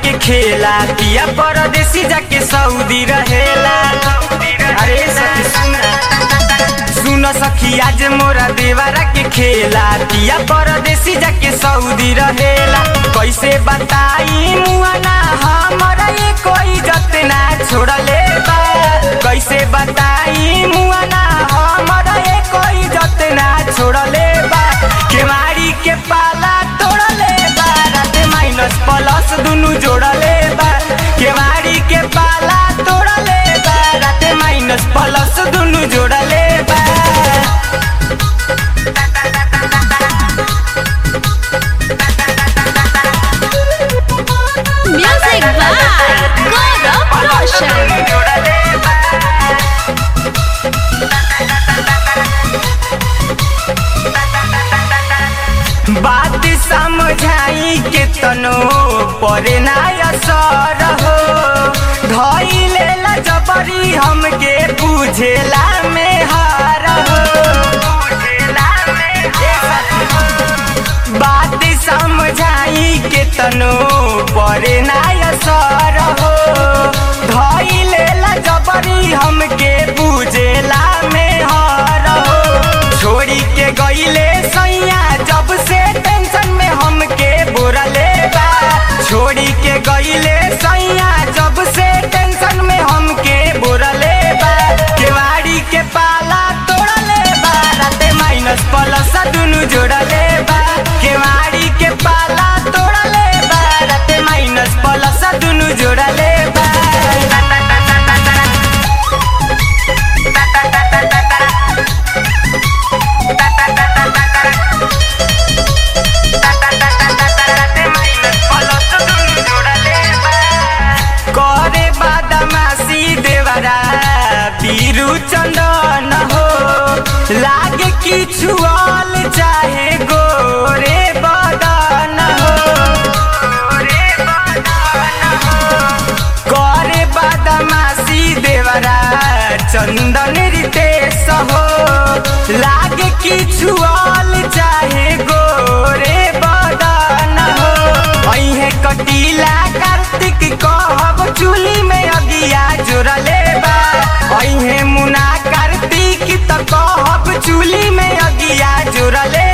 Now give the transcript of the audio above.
के खेला पिया परदेसी जाके सऊदी रहेला अरे सखी सुन सुन सखी आज मोरा देवारा के खेला पिया परदेसी जाके सऊदी रहेला कैसे बताई मुआना हमारा ये कोई जतना छोड़ले बा कैसे बताई मुआना हमारा ये कोई जतना छोड़ले बा केवाड़ी के पाला तोड़ले बा रात माइनस प्लस दुनु जोड़ले बा केवाड़ी के पाला तोड़ले बा रात माइनस प्लस दुनु जोड़ले बा Music by Gaurav Roshan. बात समझाई के तनो परे ना असर हो धइले ला जबरी हमके बुझेला में हार हो बात समझाई के तनो परे ना असर हो धइले ला जबरी हमके बुझेला में हार हो छोड़ी के गईले सैया जब से टेंशन में हमके बोरले बा छोड़ी के गईले सैया जब से टेंशन में हमके बोरले बा केवाड़ी के पाला तोड़ले बा राते माइनस प्लस दुनु जोड़ले बा केवाड़ी के पाला तोड़ले बा राते माइनस प्लस दुनु जोड़ले बा करे बादमासी देवरा बीरू चंदन हो लागे किछु आल चाहे गोरे बदन हो करे बादमासी देवरा चंदन रितेश हो लागे किछु आल चाहे गोरे बदन हो अहे कटीला कार्तिक कहब चूली में अगिया जोड़ले बा अहे मुना कार्तिक त कहब चूली में अगिया जोड़ले